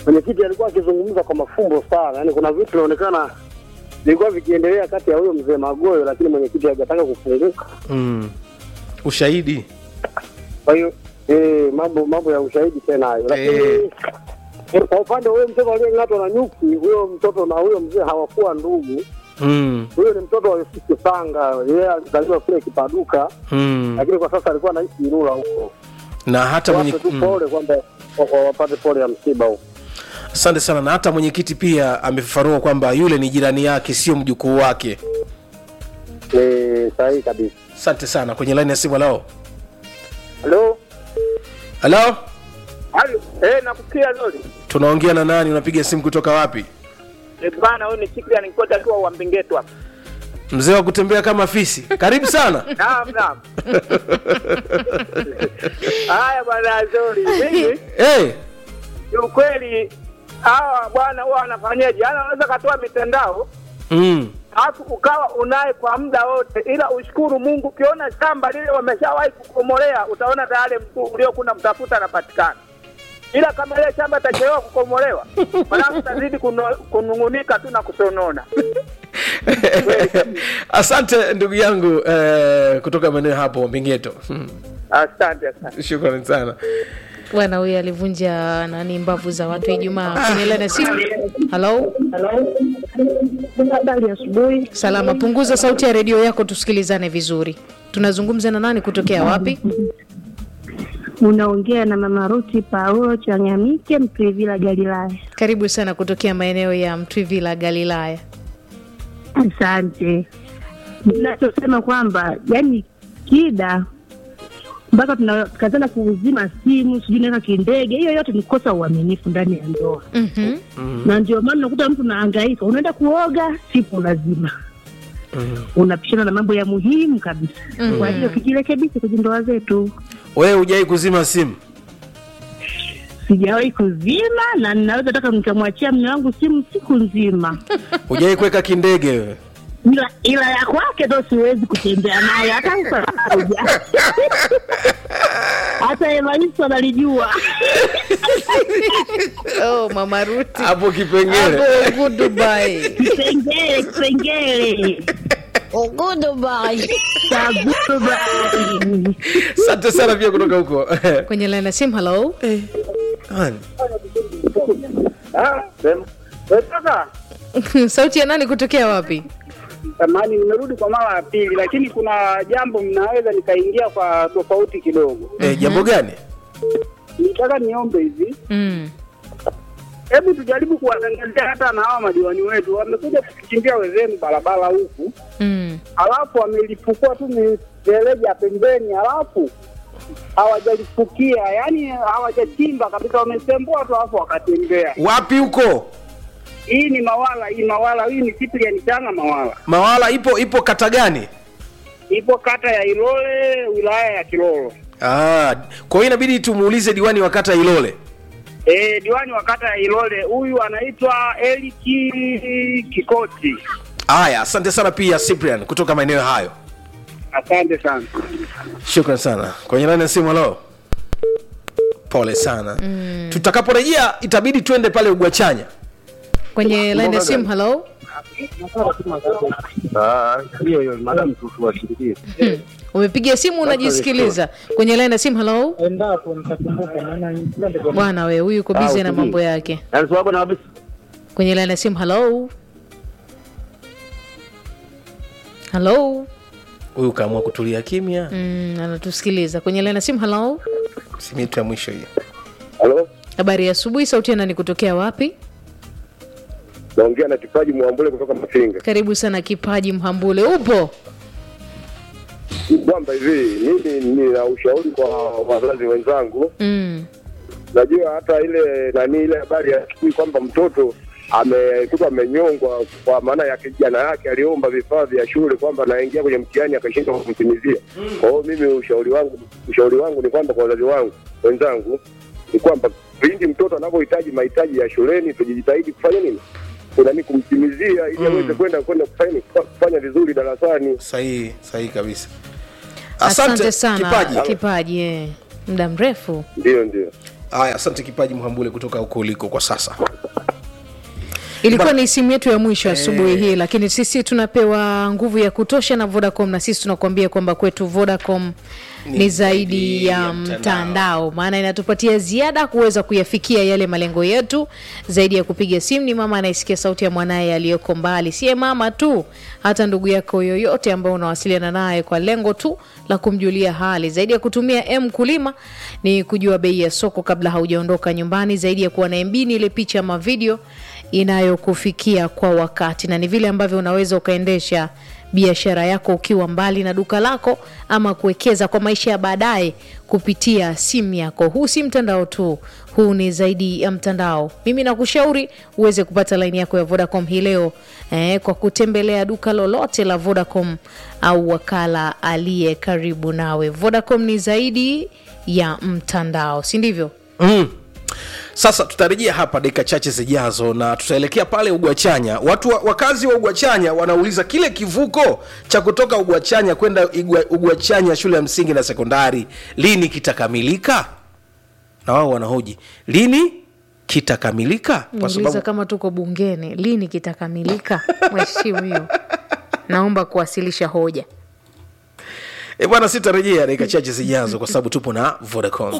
mwenyekiti alikuwa akizungumza kwa mafumbo sana, yaani kuna vitu vinaonekana vilikuwa vikiendelea kati ya huyo mzee Magoyo, lakini mwenyekiti hajataka kufunguka. mm. ushahidi Kwa hiyo eh, mambo mambo ya ushahidi tena hayo, lakini Eh. eh, kwa upande wa huyo mtoto aliyeng'atwa na nyuki, huyo mtoto na huyo mzee hawakuwa ndugu. mm. Huyo ni mtoto wa Yusufu Sanga, yeye alizaliwa kule Kipaduka, Mm. lakini kwa sasa alikuwa anaishi Ilula huko. na hata mwenye Wape tu mm. pole kwamba wa- wa- wapate pole ya msiba huko. asante sana na hata mwenyekiti pia amefafanua kwamba yule ni jirani yake sio mjukuu wake Eh, sahihi kabisa. asante sana kwenye laini ya simu lao Halo, halo Halo, eh, nakusikia Lori. tunaongea na nani unapiga simu kutoka wapi Eh, bana huyu ni Chikri anikota tu wa Mbingetu hapa. mzee wa kutembea kama fisi karibu sana Naam, naam. Haya bwana Zori. Mimi hey. ni ukweli hawa bwana huwa wanafanyaje? Yaani wanaweza katoa mitandao mm. alafu ukawa unaye kwa muda wote, ila ushukuru Mungu. Ukiona shamba lile wameshawahi kukomolea, utaona tayari mtu uliokuna mtafuta anapatikana, ila kama ile shamba itachelewa kukomolewa, mwanangu utazidi kuno- kunung'unika tu na kusonona. asante ndugu yangu eh, kutoka maeneo hapo mbingeto Hmm. Asante, asante. shukrani sana bwana huyu alivunja nani mbavu za watu ijumaa kwenye laini ya simu halo Habari asubuhi. salama punguza sauti ya redio yako tusikilizane vizuri tunazungumza na nani kutokea wapi Unaongea na Mama Ruti Paulo Changamike Mtwivila Galilaya. karibu sana kutokea maeneo ya mtwivila galilaya Asante. Ninachosema kwamba yani kida mpaka tunakazana kuuzima simu, sijui naweka kindege, hiyo yote ni kosa uaminifu ndani ya ndoa, Mhm. na ndio maana unakuta mtu unahangaika, unaenda kuoga, simu lazima unapishana na mambo ya muhimu kabisa. Kwa hiyo kijirekebishe kwenye ndoa zetu. wewe hujai kuzima simu Sijawahi kuzima na ninaweza taka nikamwachia mme wangu simu siku nzima, hujai kuweka kindege wewe ila, ila ya kwake ndo siwezi kutembea naye hata usakuja hata Evaristo analijua. oh, mama ruti hapo kipengele hapo goodbye Kipengele, kipengele Kagurubai. asante sana pia kutoka huko kwenye laini ya simu halo Nani? Ah, sema. Eh, Sasa sauti ya nani kutokea wapi samahani, nimerudi kwa mara ya pili, lakini kuna jambo mnaweza nikaingia kwa tofauti kidogo. Eh, jambo gani Nitaka niombe hivi, mm. hebu tujaribu kuwatangazia hata na hawa madiwani wetu, wamekuja kukichimbia wenzenu barabara huku, Mm. alafu wamelifukua tu mifereji ya pembeni, alafu hawajalifukia, yani hawajachimba kabisa, wamesembua tu alafu wakatembea. wapi huko Hii ni Mawala, hii Mawala, hii ni Cyprian Changa Mawala, mawala ipo ipo kata gani ipo kata ya Ilole, wilaya ya Kilolo. ah, kwa hiyo inabidi tumuulize diwani wa kata ilole E, diwani wa kata ya Ilole huyu anaitwa Eliki Kikoti. haya asante sana pia cyprian kutoka maeneo hayo Asante sana. shukran sana kwenye laini ya simu halo pole sana mm. tutakaporejea itabidi twende pale ugwachanya kwenye laini ya simu halo Hiyo hiyo madam tuwashiriki. Hmm. umepiga simu unajisikiliza kwenye laini ya simu halo Endapo nitakumbuka maana bwana we huyu uko bizi na mambo yake Yaani sababu na kabisa. kwenye laini ya simu halo halo huyu kaamua kutulia kimya mm, anatusikiliza kwenye laini ya simu halo simu yetu ya mwisho hiyo Halo? habari ya asubuhi sauti ya nani kutokea wapi Naongea na kipaji Mwambule kutoka Mafinga. karibu sana kipaji mhambule upo Kwamba hivi mimi nina ushauri kwa wazazi wenzangu. mm. Najua hata ile nani ile habari ya siku kwamba mtoto amekutwa amenyongwa kwa maana ya kijana yake aliomba vifaa vya shule kwamba anaingia kwenye mtihani akashindwa kumtimizia. Kwa hiyo mimi ushauri wangu ushauri wangu ni kwamba kwa wazazi wangu wenzangu ni kwamba pindi mtoto anapohitaji mahitaji ya shuleni tujitahidi kufanya nini? Kunani kumtimizia ili aweze kwenda kwenda kufanya kufanya vizuri darasani. sahihi sahihi kabisa asante, sana kipaji kipaji eh. muda mrefu Ndio ndio. haya asante kipaji mhambule kutoka huko uliko kwa sasa ilikuwa ni simu yetu ya mwisho asubuhi hii lakini sisi tunapewa nguvu ya kutosha na vodacom na sisi tunakuambia kwamba kwetu vodacom ni, zaidi ya mtandao maana inatupatia ziada kuweza kuyafikia yale malengo yetu zaidi ya kupiga simu ni mama anayesikia sauti ya mwanaye aliyoko mbali siye mama tu hata ndugu yako yoyote ambao unawasiliana naye kwa lengo tu la kumjulia hali zaidi ya kutumia m kulima ni kujua bei ya soko kabla haujaondoka nyumbani zaidi ya kuwa na mb ni ile picha ama video inayokufikia kwa wakati na ni vile ambavyo unaweza ukaendesha biashara yako ukiwa mbali na duka lako ama kuwekeza kwa maisha ya baadaye kupitia simu yako huu si mtandao tu huu ni zaidi ya mtandao mimi nakushauri uweze kupata laini yako ya vodacom hii leo eh, kwa kutembelea duka lolote la vodacom au wakala aliye karibu nawe vodacom ni zaidi ya mtandao si ndivyo mm. sasa tutarejea hapa dakika chache zijazo na tutaelekea pale ugwachanya watu wa, wakazi wa ugwachanya wanauliza kile kivuko cha kutoka ugwachanya kwenda Igwa- ugwachanya shule ya msingi na sekondari lini kitakamilika na wao wanahoji lini kitakamilika kwa Niuliza sababu kama tuko bungeni, lini kitakamilika? Mheshimiwa, naomba kuwasilisha hoja. e bwana sitarejea dakika chache zijazo kwa sababu tupo na vodacom